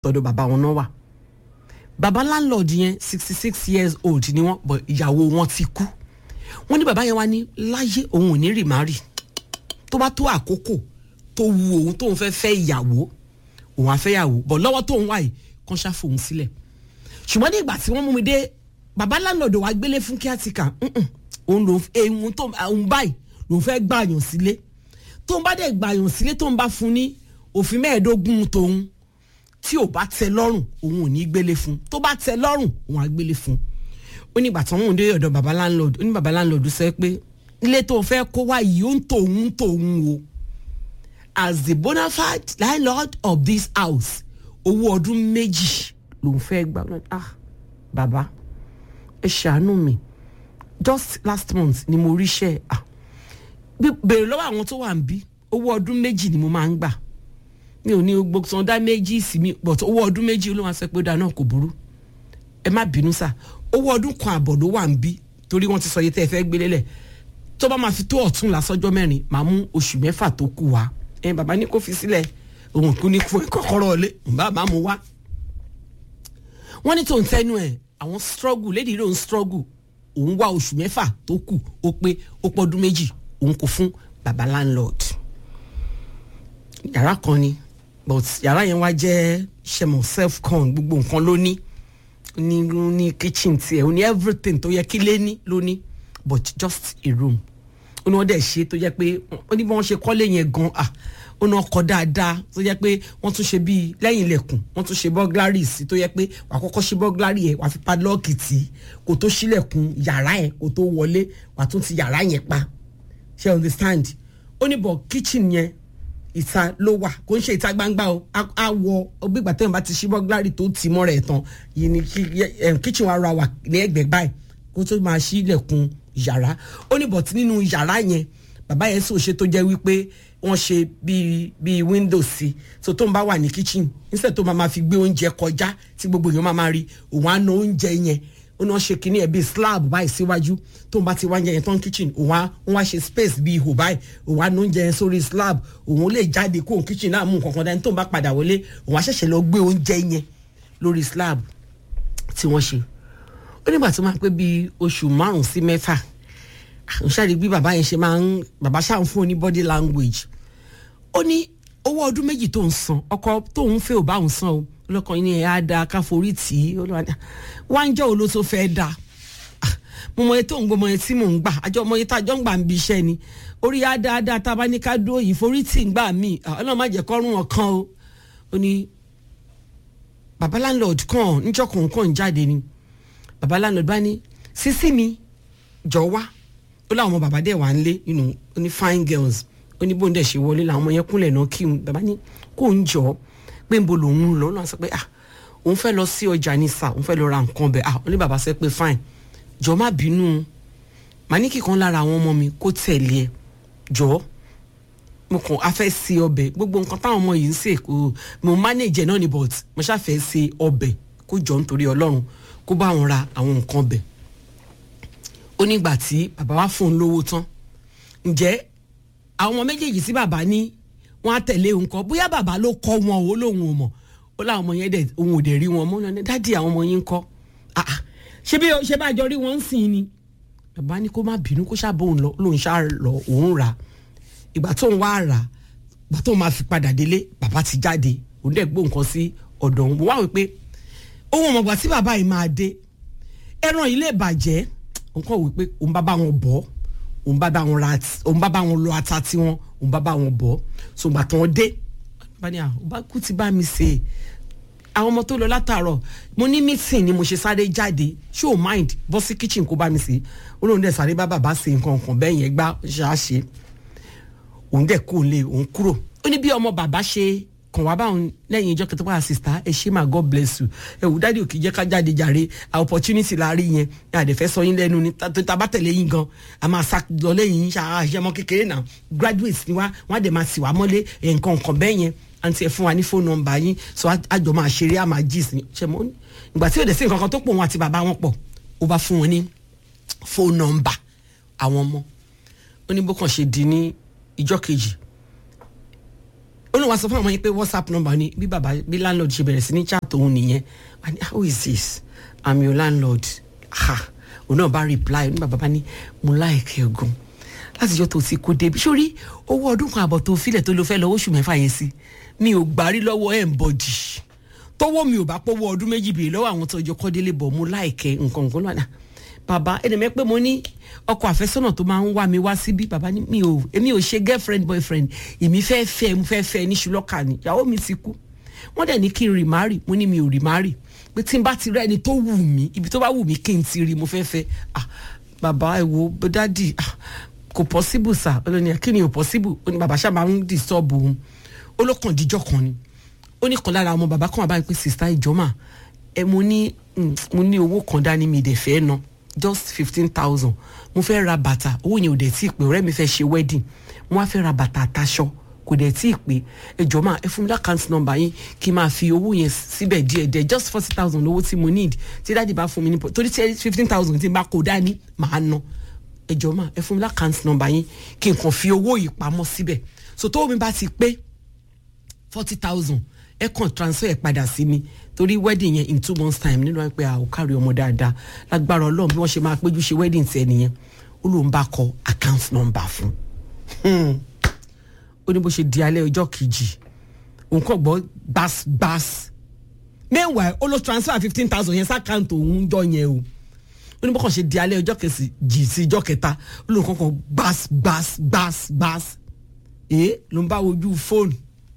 tọ̀dọ̀ bàbá wọn náà wà bàbá landlord yẹn sixty six years old ni wọ́n bọ̀ ìyàwó wọn ti kú wọ́n ní bàbá yẹn wá ní láyé òun ò ní rì má rì tó bá tó àkókò tó wu òun tóun fẹ́ fẹ́ ìyàwó òun á fẹ́ ìyàwó bọ̀ lọ́wọ́ tóun wà yìí kàn ṣàfò òun sílẹ̀ ṣùgbọ́n ní ìgbà tí wọ́n mú mi dé bàbá landlord wa gbélé fún kíátìkà òun lòun ehun tó òun báyìí lòun fẹ́ gbàyàn sílé tóun bá dẹ̀ gbàyàn sílé tóun bá fún ní òfin mẹ́ẹ̀ẹ́dógún tòun tí ò bá tẹ́ lọ́rùn òun ò ní gbélé fún tó bá tẹ́ lọ́rùn òun á gbélé fún ó ní ìgbà tí wọ́n mú un dé ọ̀dọ̀ baba landlord ó ní baba landlord sọ pé ilé tó fẹ́ kó wá yìí ó ń tòun tòun o as the bona fide landlord of this house owó ọdún méjì lòun fẹ́ gbà ah baba ẹ ṣàánú mi just last month ni mo ríṣẹ́ ah béèrè lọ́wọ́ àwọn tó wà ń bí owó ọdún méjì ni mo máa ń gbà mi ò ní gbogbo san dá méjì sí mi but owó ọdún méjì ló wá sọ pé ó dáa náà kò burú ẹ má bínú sá owó ọdún kan àbọ̀ ló wà ń bí torí wọ́n ti sọ iye tẹ́ ẹ fẹ́ gbélé lẹ̀ tó bá máa fi tó ọ̀tún lásọjọ́ mẹ́rin màá mú oṣù mẹ́fà tó kù wá ẹ bàbá ní kó fi sílẹ̀ òun kú ní fún ẹ kọ́kọ́rọ́ ọ̀lẹ́ bá máa mú wá. wọ́n ní tòun tẹ́nu ẹ̀ àwọn struggle lady ló ń struggle òun wá oṣù mẹ́fà tó kù ó pé ó pọ́dún méjì òun kò fún baba landlord yàrá kan ni but yàrá yẹn wá jẹ́ ṣẹmọ self con gbogbo nǹkan ló ní ní ní kitchen tiẹ̀ ó ní everything tó yẹ kí lé ní ló ní but just a room ó ní wọ́n dẹ̀ ṣe tó jẹ́ pé ó ní bí wọ́n ṣe kọ́lé yẹn gan ah ó ní ọkọ̀ dáadáa tó jẹ́ pé wọ́n tún ṣe bíi lẹ́yìn ilẹ̀kùn wọ́n tún ṣe burglary sí tó jẹ́ pé wà á kọ́kọ́ ṣe burglary yẹn wà á fi padlock tì í kó tó ṣílẹ̀kùn yàrá ẹ̀ kó tó wọlé wà á tún ti yàrá yẹn pa ṣe understand ó ní bọ̀ kitchen yẹn ìta ló wà kò ń ṣe ìta gbangba o a wọ ọgbẹ́gbà tẹ́wọ̀n bá ti ṣí burglary tó tì mọ́ rẹ̀ tán yìí ni kitchen wa ra wà ní ẹgbẹ́ báyìí kó tó máa ṣí ilẹ̀kùn yàrá ó ní bọ̀tí nínú yàrá yẹn bàbá yẹn sì ò ṣe tó jẹ́ wípé wọ́n ṣe bíi bíi window sí so tó ń bá wà ní kitchen instead tó máa ma fi gbé oúnjẹ kọjá tí gbogbo èèyàn máa ma rí òun á na oúnjẹ yẹn ó náà ṣe kínní ẹ̀ bíi slab báyìí síwájú tó ń bá ti wá oúnjẹ yẹn tán kitchen òun á wọ́n wá ṣe space bíi ihò báyìí òun á na oúnjẹ yẹn sórí slab òun lè jáde kó òun kitchen náà mú nǹkan kan dání tó ń bá padà wọlé òun á ṣẹ̀ṣẹ̀ lọ gbé oúnjẹ yẹn lórí slab tí wọ́n ṣe ó nígbà tó máa pé bíi oṣù márùn-ún sí mẹ́fà n ṣáàrí bí bàbá yẹn ṣe máa ń bàbá ṣáà ń fún ní body language ó ní owó ọdún méjì tó ń san ọkọ tóun fẹ́ ò bá òun san o lọ́kàn yín ẹ̀ á da káforí tì í wá ń jẹ́ òun ló tó fẹ́ da mo mọ iye tó ń gbọ́ mọ iye tí mò ń gbà àjọ mọ iye tá a jọ ń gbà ń bi iṣẹ́ ni orí á dáadáa tá a bá ní ká dúró yìí forí tì ń gbà mí ọlọ́run má jẹ́ kọ́rùn ọ̀kan o ó ní bàbá landlord kàn níjọ́ kọ̀ọ̀kan jáde ni bàbá landlord bá ní sísí mi jọ wá ó láwọn ọmọ bàbá dẹ̀ wà ń lé you know ó ní fine girls ó ní bóun dẹ̀ ṣe wọlé làwọn ọmọ yẹn kúnlẹ̀ náà kí n bàbá ní kó ń jọ pé ń bo lòun lọ náà sọ pé ah òun fẹ́ lọ sí ọjà ní sà òun fẹ́ lọ ra nǹkan bẹ̀ ah ó ní bàbá sọ pé fine jọ má bínú màá ní kíkan lára àwọn ọmọ mi kó tẹ̀lé ẹ jọ mo kàn á fẹ́ ṣe ọbẹ̀ gbogbo nǹkan táwọn ọmọ yìí ń ṣe kò mo manage náà ni but mo ṣàfẹ́ ṣe ọbẹ̀ kó jọ nítorí ọlọ́run kó bá wọn ra àwọn nǹkan bẹ̀ ó nígbà tí bàbá wa fún un lówó tán ǹjẹ́ àwọn ọmọ méjèèjì tí bàbá ní wọ́n á tẹ̀lé òun kọ́ bóyá bàbá ló kọ́ wọn ó lóun ò mọ̀ ó láwọn ọmọ yẹn dẹ̀ òun ò dẹ̀ rí wọn mọ́ náà dádì àwọn ọmọ yẹn ń kọ́ ṣé bí ṣé bá jọ rí wọn ń sìn ni bàbá ní kó má bínú kó ṣàbọ̀ òun lọ lóun ṣá lọ òun rà ìgbà tóun wá rà ìgbà tóun máa fi padà délé bàbá ti jáde òun dẹ̀ gbó nǹkan sí ọ̀dọ̀ òun wá wípé òun ọmọgbà tí bàbá yìí máa dé ẹran yìí lè bàjẹ́ òun kọ̀ wípé òun bá bá wọn bọ̀ òun bá bá wọn ra òun bá bá wọn lọ ata tiwọn òun bá bá wọn bọ̀ so ìgbà tí wọ́n dé bá ní àwọn bá kú ti bá mi ṣe àwọn ọmọ tó lọ látàárọ̀ mo ní meeting ni mo ṣe sáré jáde ṣé o mind bọ́ sí kitchen kó bá mi ṣe ó lóun dẹ̀ sáré bá bàbá ṣe nǹkan kan bẹ́ẹ̀ yẹn gbá ṣáṣe òun dẹ̀ kó lé òun kúrò ó ní bí ọmọ bàbá ṣe kàn wá báwọn lẹ́yìn ìjọ kẹtọ́ wá sista ẹ ṣé ma god bless you ẹ wò dáàdi òkè jẹ́ ká jáde jàre opportunity la rí yẹn ẹ àdẹ̀fẹ́ sọ yín lẹ́nu ni tá bá tẹ̀lé yín gan a máa sá lọ lẹ́yìn yín ṣe ọmọ kékeré náà graduate ni wá wọ́n á dẹ̀ máa sì wá mọ́lé nǹkan nǹkan bẹ́ẹ̀ yẹn àǹtí ẹ fún wa ní fóònù nọ́mbà yín sọ àjọ máa ṣeré àmà gist ni ṣe mọ́ ìgbà tí ò dẹ̀ sí nǹkan kan tó pọ̀ wọn àti bàbá wọn pọ̀ ó bá fún wọn ní fóònù nọ́mbà àwọn ọmọ ó ní bó kàn ṣe di ní ìjọ kejì ó ní wàá sọ fún àwọn yẹn pé whatsapp number ni bí bàbá bí landlord ṣe bẹ̀rẹ̀ sí ní chat òun nìyẹn wà ní how is this i'm your landlord ha òun náà bá reply ní bàbá bá ní mo láìkẹ́ gan láti jọ́ tó ti kó débi sórí owó ọdún kan àbọ̀ tó filẹ̀ tó ló fẹ́ lọ oṣù mẹ́fà yẹn sí mi ò gbárí lọ́wọ́ ẹ̀ ń bọ̀dì tọwọ́ mi ò bá pọ́wọ́ ọdún méjì bèèrè lọ́wọ́ àwọn tó jọ kọ́délé bọ̀ mo láìkẹ́ nǹkan nǹkan lọ́nà bàbá ẹni mẹ́ pé mo ní ọkọ àfẹ́sọ́nà tó máa ń wá mi wá síbí bàbá ní mi ò èmi ò ṣe girlfriend boyfriend èmi fẹ́ fẹ́ mo fẹ́ fẹ́ ní ṣùlọ́kà ni ìyàwó mi ti kú wọ́n dẹ̀ ní kí n remarry mo ní mi ò remarry pé tí n bá ti rẹ́ ẹni tó wù mí ibi tó bá wù mí kí n ti rí mo fẹ́ fẹ́ ah bàbá ẹ wo dádì ah kò possible sir olóní kí ni ò possible ó ní bàbá ṣáà máa ń disturb òun ó ló kàn díjọ́ kan ni ó ní kan lára ọmọ bàbá kan wà báyìí pé sista ìjọ́mà ẹ mo ní mo ní owó kan dání mi dẹ̀ fẹ́ ná just fifteen thousand mo fẹ́ ra bàtà owó yẹn ò dẹ̀ tí ì pé ọ̀rẹ́ mi fẹ́ ṣe wedding mo wá fẹ́ ra bàtà àtàṣọ kò dẹ̀ tí ì pé ẹ jọ̀ọ́ máa ẹ fún mi lákàntì nọ́mbà yín kí n máa fi owó yẹn síbẹ̀ díẹ̀ díẹ̀ just forty thousand owó tí mo need tí dáàdi bá fún mi ní torí tí fifteen thousand tí n bá kó dání màá ná ẹ jọ̀ọ́ máa ẹ fún mi lákàntì nọ́mbà yín kí n kàn fi owó yìí pamọ́ síbẹ̀ so tó mi bá ti pé forty thousand ẹ kàn transfer ẹ padà sí mi torí wedding yẹn in two months time nínú ẹ pé a ò kárí ọmọ dáadáa lágbára Ọlọ́run bí wọ́n ṣe máa péjú ṣe wedding tiẹ̀ nìyẹn ó lóun bá kọ account number fún ó ní bó ṣe di alẹ́ ọjọ́ kejì òun kàn gbọ́ gbas-gbas meanwhile ó ló transfer fifteen thousand yẹn sákàǹtì òun jọ yẹn o ó ní bó kàn ṣe di alẹ́ ọjọ́ kẹsì jì sí ọjọ́ kẹta ó lóun kàn kàn gbas-gbas-gbas-gbas èé ló ń bá wojú fóònù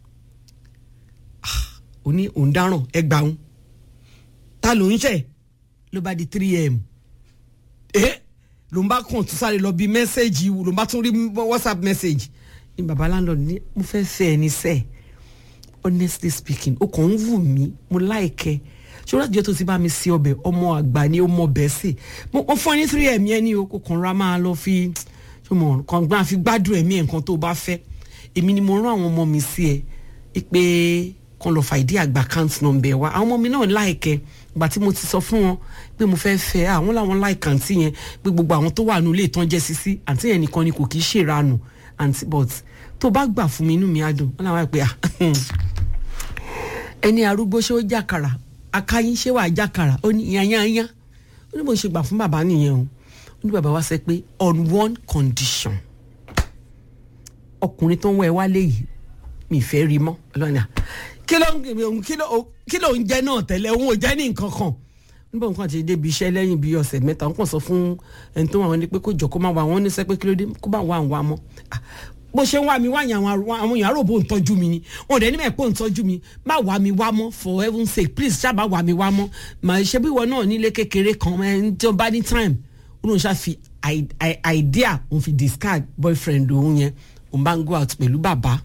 ó ní òun dáràn ẹgbàá òun ta ló ń ṣe ló bá di three am ẹ ló ń bá kàn tún sáré lọ bí mẹ́sẹ̀gì ló ń bá tún rí whatsapp message ní baba landlord ní mo fẹ́ fẹ́ ẹ ní sẹ́ honestly speaking ó kàn ń wù mí mo láìkẹ́ ṣọlá ìjọ tó ti bá mi sí ọbẹ̀ ọmọ àgbà ni ó mọ bẹ́ẹ̀ sí mo fún ẹ ní three am yẹn ni o kò kàn ra máa lọ fi ṣọmọ kàn gbọ́n àfi gbádùn ẹ̀mí ẹ̀ nǹkan tó bá fẹ́ èmi ni mo rán àwọn ọmọ mi sí ẹ pé kan lọ fa ìdí àgbà account number wa àwọn ọmọ mi náà láìkẹ ìgbà tí mo ti sọ fún wọn pé mo fẹ́ fẹ́ àwọn làwọn láìka àǹtí yẹn pé gbogbo àwọn tó wà nílé ìtàn jẹ́ sisi àǹtí yẹn nìkan ni kò kì í ṣèranù àǹtí but tó bá gbà fún mi inú mi á dùn wọn làwọn àpè ẹni arúgbó ṣé ó jàkàrà akáyín ṣé wàá jàkàrà ó ní yányányá ó ní bó ṣe gbà fún bàbá nìyẹn o ó ní bàbá wa sẹ pé on one condition ọkùnrin tó ń wọ ẹ wálé yìí mi fẹ́ rí mọ́ ọlọ́ni à kí ló ń kí ló kí ló ń jẹ náà tẹ́lẹ̀ òun ò jẹ́ ní nǹkan kan níbo nǹkan àti débi iṣẹ́ lẹ́yìn bíi ọ̀sẹ̀ mẹ́ta wọ́n kàn sọ fún ẹni tó wà wọ́n ní pé kó jọ kó má wà wọ́n ní sẹ́ pé kí ló dé kó má wà wà mọ́ bó ṣe ń wá mi wáyà àwọn èèyàn àròbó ń tọ́jú mi ni wọn ò dẹ̀ níbẹ̀ pé ń tọ́jú mi má wà mí wá mọ́ for heaven sake please ṣáàbà wà mí wá mọ́ mà ṣe bí wọn náà nílé kékeré kan ẹ̀ tí ó bá ní time ó lóun ṣáà fi idea òun fi discard boyfriend òun yẹn òun bá ń go out pẹ̀lú bàbá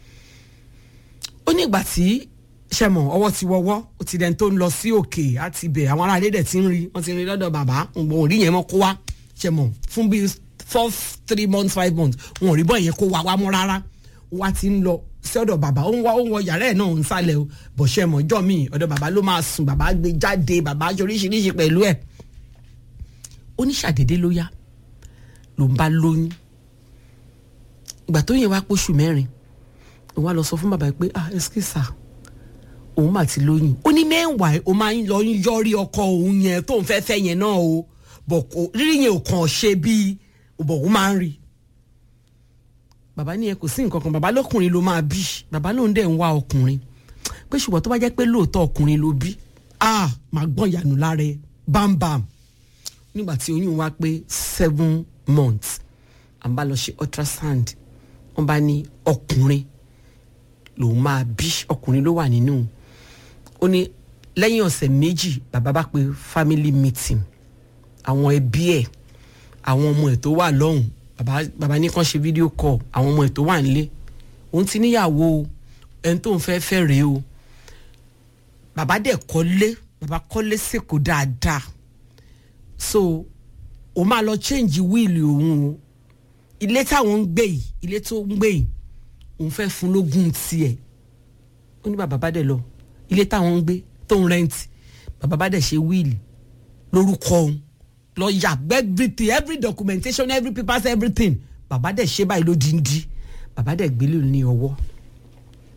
ó ní ìgbà tí sẹ́mọ̀ ọwọ́ ti wọ́wọ́ ó ti dẹ́n tó ń lọ sí òkè àti ibẹ̀ àwọn aráàlú dẹ̀ ti ń rí wọ́n ti ń rí lọ́dọ̀ bàbá òun ò rí yẹn mọ́ kó wá sẹ́mọ̀ fún bíi four three months five months wọn ò rí bọ́ yẹn kó wá wá mọ́ rárá wá ti ń lọ sí ọ̀dọ̀ bàbá ó ń wá ó ń wọ yàrá ẹ̀ náà ń sálẹ̀ o bọ̀ sẹ́mọ̀ ọjọ́ mi ọ̀dọ̀ bàbá ló máa sùn bàbá gbé jáde bàbá aṣọ oríṣiríṣi pẹ̀lú ẹ̀ ó ní ṣàdédé ló yá ló ń bá lóyún ìgbà tó yẹ wá póṣù mẹ́rin òun á lọ sọ fún bàbá pé ah ẹsikísà òun mà ti lóyún ó ní mẹ́wàá ó máa ń lọ yọrí ọkọ òun yẹn tóun fẹ́ fẹ́ yẹn náà o bọ̀ kò rírí yẹn ò kàn ṣe bíi bọ̀ ó máa ń rí bàbá ní ẹ kò sí nǹkan kan bàbá lọkùnrin ló máa bí bàbá lóun dẹ̀ ń wá ọkùnrin pé ṣùgbọ́n tó bá jẹ́ pé lóòótọ́ ọkùnrin ló bí ah máa gbọ́n ìyànú lára ẹ bámbàm nígbà tí oyún wá pé seven months à ń bá lọ ṣe ultrasound wọ́n bá ní ọkùnrin lòun máa bí ọkùnrin ló wà nínú ó ní lẹ́yìn ọ̀sẹ̀ méjì bàbá bá pe family meeting àwọn ẹbí ẹ̀ àwọn ọmọ ẹ̀ tó wà lọ́hùn bàbá bàbá ní kàn ṣe fídíò call àwọn ọmọ ẹ̀ tó wà nílé òun ti níyàwó ẹni tó ń fẹ́ fẹ́ rèé o bàbá dẹ̀ kọ́lé bàbá kọ́lé sèkó dáadáa so òun máa lọ change wíìlì òun o ilé táwọn ń gbé yìí ilé tó ń gbé yìí òun fẹ́ fún lógún tiẹ̀ ó ní bàbá bá dẹ̀ lọ ilé táwọn ń gbé tó ń rẹ́ǹtì bàbá bá dẹ̀ ṣe wíìlì lórúkọ òun lọ yà everything every documentation every papers everything bàbá dẹ̀ ṣe báyìí ló di ń di bàbá dẹ̀ gbélé ní ọwọ́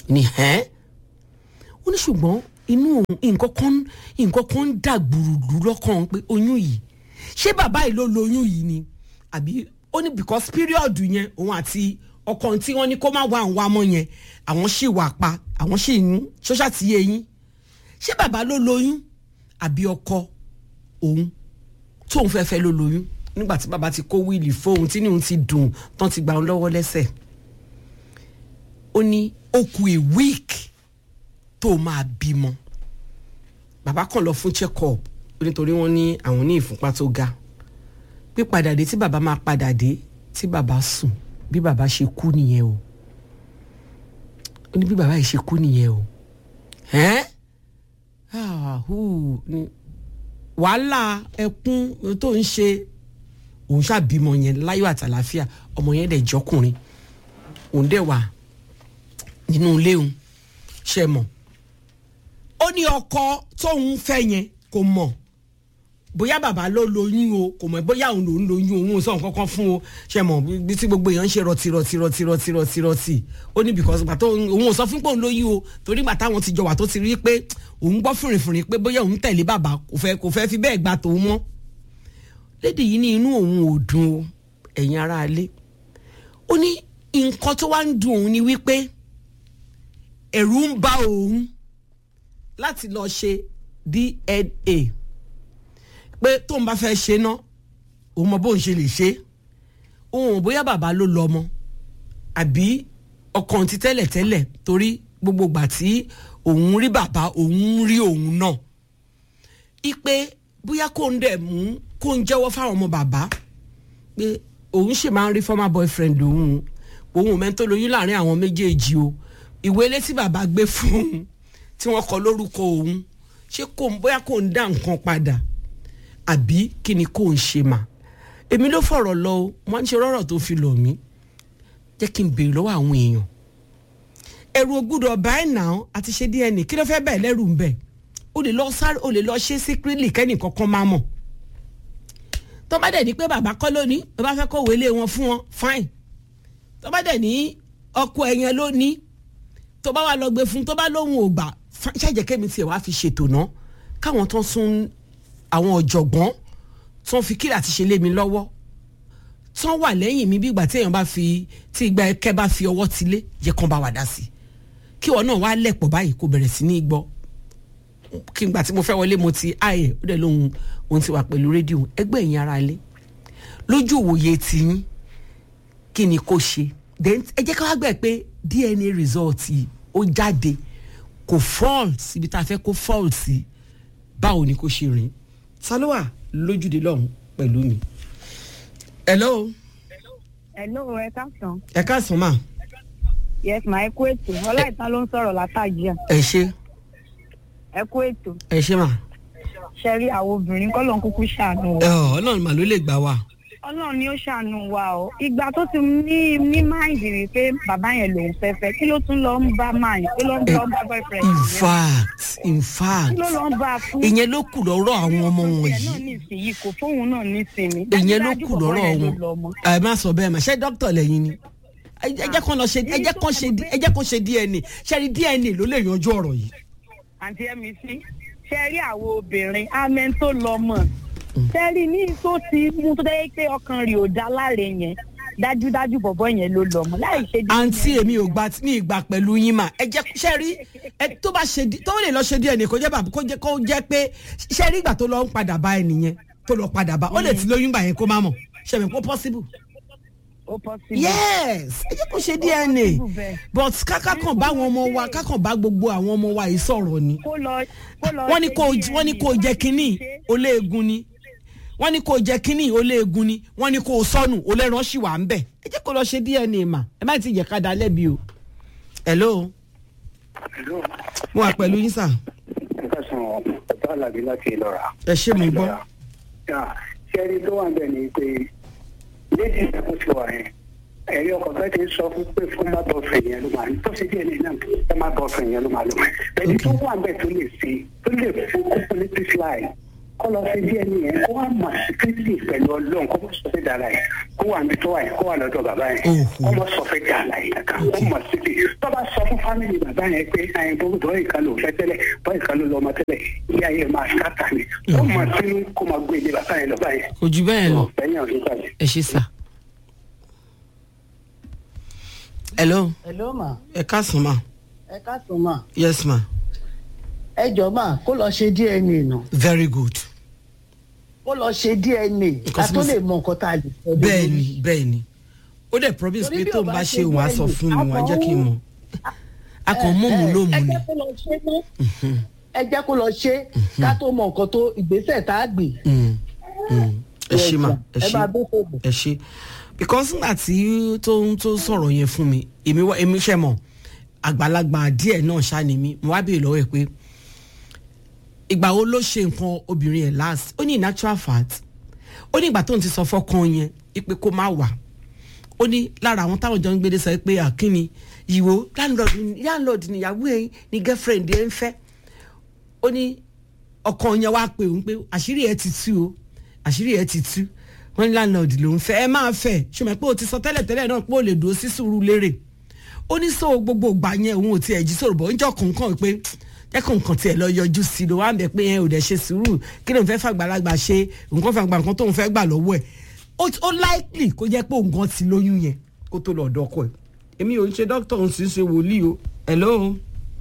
ní ẹ́ ó ní ṣùgbọ́n inú òun nǹkan kan nǹkan kan ń dà gbùrùgbùrù lọ́kàn pé oyún yìí ṣé bàbá yìí ló lóyún yìí ni àbí ó ní because period yẹn òun àti ọkọ tí wọ́n ní kó má wá àwọn wá mọ́ yẹn àwọn sì wà pa àwọn sì ń ṣọ́ṣà tí yé yín ṣé bàbá ló lóyún àbí ọkọ òun tóun fẹ́ fẹ́ ló lóyún nígbà tí bàbá ti kó wíìlì fóun tí níhun ti dùn tán ti gba òun lọ́wọ́ lẹ́sẹ̀ ó ní ó ku a week tó máa bímọ bàbá kàn lọ fún check up nítorí wọ́n ní àwọn ní ìfúnpá tó ga pípadà dé tí bàbá máa padà dé tí bàbá sùn bí bàbá ṣe kú nìyẹn o ó ní bí bàbá yìí ṣe kú nìyẹn o ẹ́n ah hu ni wàhálà ẹkún tó ń ṣe òun ṣàbímọ yẹn láyọ̀ àtàlàfíà ọmọ yẹn dẹ̀ jọkùnrin òun dẹ̀ wà nínú ilé òun ṣe mọ̀ ó ní ọkọ tóun fẹ́ yẹn kò mọ̀ bóyá bàbá ló lóyún o kò mọ̀ bóyá òun lòún lóyún òun ò sọ nǹkan kan fún o ṣe mọ̀ bí tí gbogbo èèyàn ń ṣe rọtì rọtì rọtì rọtì rọtì rọtì ó ní because gbà tó òun ò sọ fún pé òun lóyún o torí gbà táwọn ti jọ wà tó ti rí pé òun gbọ́ fìrìfìrì pé bóyá òun tẹ̀lé bàbá kò fẹ́ kò fẹ́ fi bẹ́ẹ̀ gbà tòun mọ́ lédè yìí ní inú òun ò dùn o ẹ̀yin aráalé ó ní nǹkan tó wá ń dùn òun ni wípé ẹ̀rù ń bà òun láti lọ ṣe DNA pé tóun bá fẹ́ ṣe ná òun mọ bóun ṣe lè ṣe òun ò bóyá bàbá ló lọ ọmọ àbí ọkàn ti tẹ́lẹ̀ tẹ́lẹ̀ torí gbogbo ìgbà tí òun rí bàbá òun rí òun náà ipe bóyá kó ń dẹ̀ mú kó ń jẹ́wọ́ fáwọn ọmọ bàbá pé òun ṣì máa ń rí former boyfriend òun òun ò mẹ́tò lóyún láàrin àwọn méjèèjì o ìwé ilé tí bàbá gbé fún un tí wọ́n kọ lórúkọ òun ṣé kò ń bóyá kò ń dá nǹkan padà àbí kí ni kò ń ṣe mà èmi ló fọ̀rọ̀ lọ o wọ́n ń ṣe rọ́rọ̀ tó fi lọ̀ mí jẹ́ kí n béèrè lọ́wọ́ àwọn èèyàn ẹ̀rù ògbúdọ̀ ọ̀bá ẹ̀ nà àti ṣe DNA kí ló fẹ́ bẹ́ẹ̀ lẹ́rù ń bẹ̀ o lè lọ sáré o lè lọ ṣe secretly kẹ́nì kankan máa mọ̀ tó bá dẹ̀ ní pé bàbá kọ́ lónìí tó bá fẹ́ kó wọlé wọn fún wọn fine tó bá dẹ̀ ní ọkọ ẹ̀yẹn lónìí tó bá wà lọ gbé fún tó bá lóhùn ò gbà ṣàjẹ́ kẹ́mi tiẹ̀ wá fi ṣètò ná káwọn tó ń sún àwọn ọ̀jọ̀gbọ́n tó ń fi kíra ti ṣe lé mi lọ́wọ́ tó ń wà lẹ́yìn mi bí ìgbà tí èèyàn bá fi tí ìgbà ẹkẹ́ bá fi ọwọ́ ti lé yẹ kán bá wà dá sí kí wọn náà wá lẹ̀pọ̀ báyìí kó bẹ̀rẹ̀ sí ní gbọ́ kí n gbà tí mo fẹ́ wọlé mo ti ààyè ó dẹ̀ lóhun òun ti wà pẹ̀lú rédíò ẹgbẹ́ ìyẹn ara lé lójú òwòye tiyín kí ni kò ṣe then ẹ jẹ́ ká wá gbẹ̀ pé DNA result yìí ó jáde kò fault ibi tá a fẹ́ kó fault sí báwo ni kò ṣe rìn ta ló wà lójúde lọ́hùn pẹ̀lú mi. hello. hello ẹ káàsán. ẹ káàsán mà. yes ma ẹ kú ètò ọláìtàn ló ń sọ̀rọ̀ látàjíà ẹ ṣe ẹ kú ètò ẹ ṣe mà. ṣe rí àwọn obìnrin kọ́ ló ń kúkú ṣàánú ẹ wa ọ ọlọ́run mà ló lè gbà wá. ọlọ́run ni ó ṣàánú wa o ìgbà tó ti ní ní máìndì rí pé bàbá yẹn lòún fẹ́fẹ́ kí ló tún lọ ń bá máa yẹn kí ló ń bá bá boyfriend in yẹn fact in fact kí ló lọ ń bá a fún. ìyẹn ló kù lọ́rọ̀ àwọn ọmọ ẹ̀ náà wọ̀nyí nísìnyí kò fóun náà nísìnyí. ìyẹn ló Dájúdájú kù bọ̀bọ́ lọ́rọ̀ yẹn ló wọn lọ ọmọ. ẹ má sọ bẹ́ẹ̀ mà ṣé dókítà lẹ́yìn ni ẹ ẹ jẹ́ kán lọ ṣe ẹ jẹ́ kán ṣe ẹ jẹ́ kán ṣe DNA ṣe rí DNA ló lè yanjú ọ̀rọ̀ yìí. àǹtí ẹ̀mí sí ṣe rí àwọn obìnrin amẹ́ tó lọ mọ̀ ṣe rí ní tó ti mú tó dẹ́ pé ọkàn rẹ̀ ò dá láre yẹn dájúdájú bọ̀bọ̀ yẹn ló lọ mọ̀ láì ṣe díẹ̀ àǹtí yẹn. èmi ò gba ní ìgbà pẹ̀lú yín mà ẹ jẹ́ ṣe rí ẹ tó bá ṣe di- tó lè lọ ṣe DNA kó jẹ́ bàbá kó jẹ́ kó jẹ́ pé ṣe rí ìgbà tó lọ ń padà bá ẹnìyẹn tó lọ padà bá ó lè ti lóyún gbà yẹn kó má mọ̀ ṣe mi kó possible. ó possible. yes ẹ jẹ́ kó ṣe DNA possible bẹ́ẹ̀. but káká kan bá àwọn ọmọ wa kákan bá gbogbo àwọn ọmọ wa yìí sọ̀rọ̀ ni kó lọ kó lọ wọ́n ní ṣe kó DNA wọ́n ní kó jẹ kínní oléegun ni wọ́n ní kó jẹ kínní oléegun ni wọ́n ní kó sọnù olẹ́ran ṣì wà ń bẹ̀ ẹ jẹ́ kó lọ ṣe DNA mà ẹ má ti jẹ́ ká da lẹ́bi o. hello Hello. mo wà pẹ̀lú yín sà ẹ ká san ọ̀tá àlàbí láti ìlọ́ra. ẹ ṣé mo gbọ́. ṣé ẹni tó wà bẹ́ẹ̀ ni pé lédi ìdàkú ti wà yẹn ẹ̀rí ọkọ̀ bẹ́ẹ̀ ti sọ fún pé fún má bọ̀ fẹ̀ yẹn ló máa tó ṣe díẹ̀ ní náà ẹ má bọ̀ fẹ̀ yẹn ló máa lò. ẹni tó wà bẹ́ẹ̀ tó lè ṣe tó lè fún kókó ní písíláì kó lọ sí díẹ̀ ní yẹn kó wá mọ̀ síkírítì pẹ̀lú ọlọ́run kó mọ̀ sọ fẹ́ dára yẹn kó wà níbi tó wà yẹn kó wà lọ́dọ̀ bàbá yẹn Oho. kó mọ̀ sọ fẹ́ dára yẹn kankan kó mọ̀ síkì tó bá sọ fún fámìlì bàbá yẹn pé ẹyin bó bọ́ ìka ló fẹ́ tẹ́lẹ̀ bọ́ ìka ló lọ́mọ tẹ́lẹ̀ ilé ayé máa sáta ni kó mọ̀ sínú kó mọ̀ gbé ilé bàbá yẹn lọ́ba yẹn kò jù bẹ́ẹ̀ lọ bẹ́ẹ̀ ọ̀sìn pàdé. ẹ ṣe sà. hello hello ma ẹ káàsán ma ẹ káàtó ma yes ma ẹ jọ ma kó lọ ṣe dna nà very good kó lọ ṣe dna ká Because tó mo- lè mọ nǹkan tá a lè sọ bẹ́ẹ̀ ni bẹ́ẹ̀ ni ó dẹ̀ promise Torí pé bí tó ò ń bá bá ṣe ṣe òun á sọ bẹ́ẹ̀ fún ni, mi wọ́n á jẹ́ kí n mọ̀ a kàn mú mu lómù ẹ ni jẹ́ kó lọ ṣe mọ́ ẹ jẹ́ kó lọ ṣe ká tó mọ nǹkan tó ìgbésẹ̀ tá a gbé. Mm, mm. ẹ ṣe ma ẹ ẹ ṣe máa bó fòbò. ẹ ṣe because nígbà tí tó ń tó sọ̀rọ̀ yẹn fún mi èmi wá èmi ṣe mọ̀ àgbàlagbà díẹ̀ náà ṣá ni mí mo wá béèrè lọ́wọ́ ẹ̀ pé ìgbà wo ló ṣe nǹkan obìnrin ẹ̀ last ó ní in actual fact ó ní ìgbà tó ń ti sọ fọ́kàn yẹn ipe kó má wà ó ní lára àwọn táwọn jọ ń gbédè sọ pé àkíní ìwò landlord ni- landlord níyàwó ẹ̀ ní girlfriend ẹ̀ ń fẹ́ ó ní ọkàn yẹn wá pé òun pé àṣírí ẹ ti tú o àṣírí ẹ ti tú wọn ní landlord ló ń fẹ́ ẹ máa fẹ́ ṣùgbọ́n pé o ti sọ tẹ́lẹ̀ tẹ́lẹ̀ náà pé o lè dúró sí sùúrù lérè ó ní sọ gbogbo ìgbà yẹn òun ò tiẹ̀ jí sọ̀rọ̀ bọ̀ níjọ́ kọ̀ọ̀kan pé jẹ́ kó nǹkan tiẹ̀ lọ yọjú sí i ló wá ń bẹ pé ẹ ò dẹ̀ ṣe sùúrù kí ló ń fẹ́ fàgbàlagbà ṣe nǹkan fàgbà nǹkan tó ń fẹ́ gbà lọ́wọ́ ẹ̀ ó ó likely kó jẹ́ pé nǹkan ti lóyún yẹn kó tó lọ ọ̀dọ́ ọkọ ẹ̀ èmi ò ń ṣe dókítà òun sì ń ṣe wòlíì o hello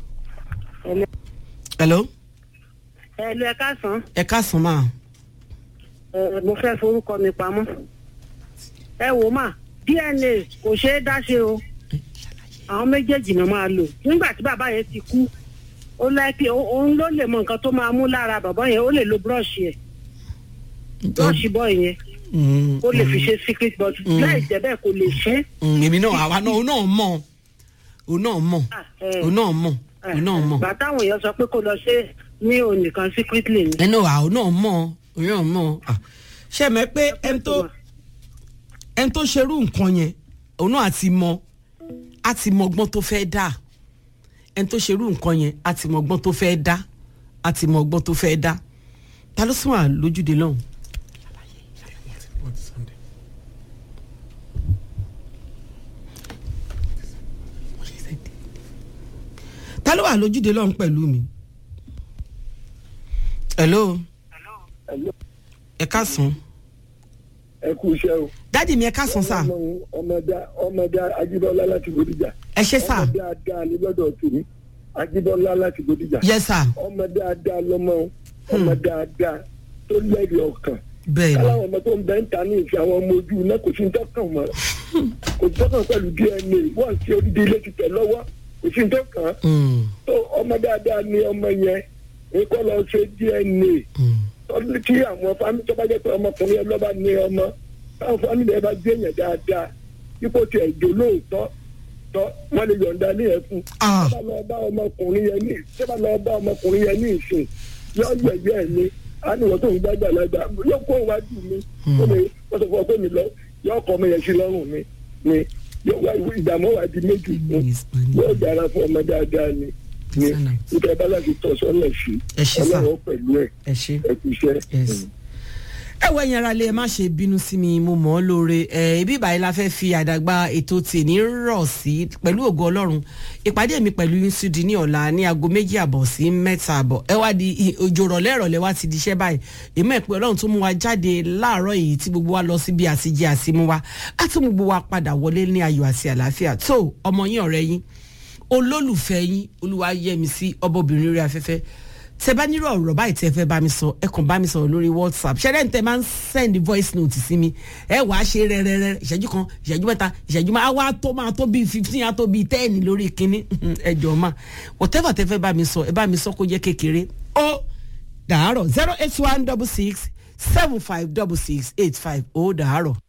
hello ẹ lọ ẹ káàsán ẹ káàsán máa ẹ mo fẹ́ forúkọ mi pamọ́ ẹ wò má dna kò ṣeé dáṣe o àwọn méjèèjì náà máa lò nígbà tí bàbá yẹn ti kú ó láìpẹ́ òun ló lè mọ nǹkan tó máa mú lára bàbá yẹn ó lè lo búrọ̀ṣì ẹ̀ búrọ̀ṣì bọ́ọ̀ yẹn Mm, ó lè fi mm. ṣe secret but láì jẹ́ bẹ́ẹ̀ kò lè ṣe é. Mm, èmi náà àwa náà òun náà mọ̀ òun náà mọ̀ Ah, eh. òun náà mọ̀ òun náà mọ̀ bàtà àwọn èèyàn sọ pé kó lọ ṣe ní òun nìkan secretly ni. ẹnu àwọn náà mọ̀ òun náà mọ̀ Ah, ṣe mẹ́ pé ẹni tó ẹni tó ṣerú nǹkan yẹn òun náà ti mọ á ti mọ ọgbọ́n tó fẹ́ dá ẹni tó ṣerú nǹkan yẹn á ti mọ ọgbọ́n tó fẹ́ dá á ti mọ ọgbọ́n tó fẹ́ dá ta ló sún wà lójúde lọ́hùn. ta ló wà lójúde lọ́hùn pẹ̀lú mi. hello ẹ káàsán ẹ kú iṣẹ́ o. dádì mi ẹ káàsán sá Ọlọ́run ọmọdé ọmọdé Ajíbọ́lá láti Bódìjà. ẹ ṣe sá ọmọdé adá ní lọ́dọ̀ tèmi Ajíbọ́lá láti Bódìjà. yẹ sá ọmọdé adá lọ́mọ ọmọdé adá tó lẹ́rìí ọkàn. bẹ́ẹ̀ ni káláwọn ọmọ tó ń bẹ́ ń ta ní ìfẹ́ àwọn ọmọ ojú iná kò sí ń tọ́kàn mọ́ kò sí tọ́kàn pẹ̀lú DNA wọ́n ti odidi ilé ti tẹ̀ lọ́wọ́ kò sí ń tọ́kàn. Mm, tó ọmọdé adá ní ọmọ yẹn èkó lọ ṣe DNA mm. tọ́lú tí àwọn fámìlì tó bá jẹ́ pé ọmọkùnrin ẹ lọ́ba ní ọmọ táwọn fámìlì ẹ bá gbé yẹn dáadáa ipò tí ẹ jò lóòótọ́ tọ́ wọ́n lè yọ̀ǹda ní ẹ fún. Ah. tó bá lọ bá ọmọkùnrin yẹn ní tó bá lọ bá ọmọkùnrin yẹn ní ìsìn yọ yẹ̀yẹ́ ẹ̀ ní àníwọ̀n tó ń gbàgbà lágbà yóò kó iwájú mi ó lè wọ́n sọ fún ọ pé mi lọ yọ ọkọ mi yẹn sí lọ́rùn mi ni yóò wá ìdààmú wa di méjì fún yóò dára fún ọmọ dáadáa ni ni nípa bá láti tọ́ sọ́nà sí Ẹ ṣé sà. ọlọ́run pẹ̀lú ẹ̀ ẹ ṣe. ẹ kú iṣẹ́. Yes. ẹ wọ ẹ̀yin ara lè má ṣe bínú sí mi mo mọ̀ ọ́ lóore ẹ ibi ìbàyìí la fẹ́ fi àdàgbà ètò tèmi rọ̀ sí pẹ̀lú ògo ọlọ́run ìpàdé mi pẹ̀lú yusudi ní ọ̀la ní aago méjì àbọ̀ sí mẹ́ta àbọ̀ ẹ wá di i- òjò rọ̀lẹ́ ìrọ̀lẹ́ wá ti di iṣẹ́ báyìí èmi ẹ̀ pé ọlọ́run tó mú wa jáde láàárọ̀ yìí tí gbogbo wa lọ síbi àtijọ́ àsimú wa á tún gbogbo wa padà wọlé ní ayọ̀ àti àlàáfíà tó ọmọ yín ọ̀rẹ́ yín olólùfẹ́ yín olúwayẹmísí ọbọ̀bìnrin orí afẹ́fẹ́ tẹ bá nírò ọ̀rọ̀ báyìí tẹ fẹ́ bá mi sọ ẹ kàn bá mi sọ̀rọ̀ lórí whatsapp ṣẹlẹ̀ ní tẹ máa ń send voice note sí mi ẹ wàá ṣe rẹ́rẹ́rẹ́ ìṣẹ́jú kan ìṣẹ́jú mẹ́ta ìṣẹ́jú máa wá tó máa tó bíi fifteen á tó bíi ten lórí kínní ẹ jọ̀ọ́ ma whatever tẹ fẹ́ bá mi sọ ẹ bá mi sọ kó jẹ́ kékeré ó dàárọ̀ zero eight one double six seven five double six eight five ó dàárọ̀.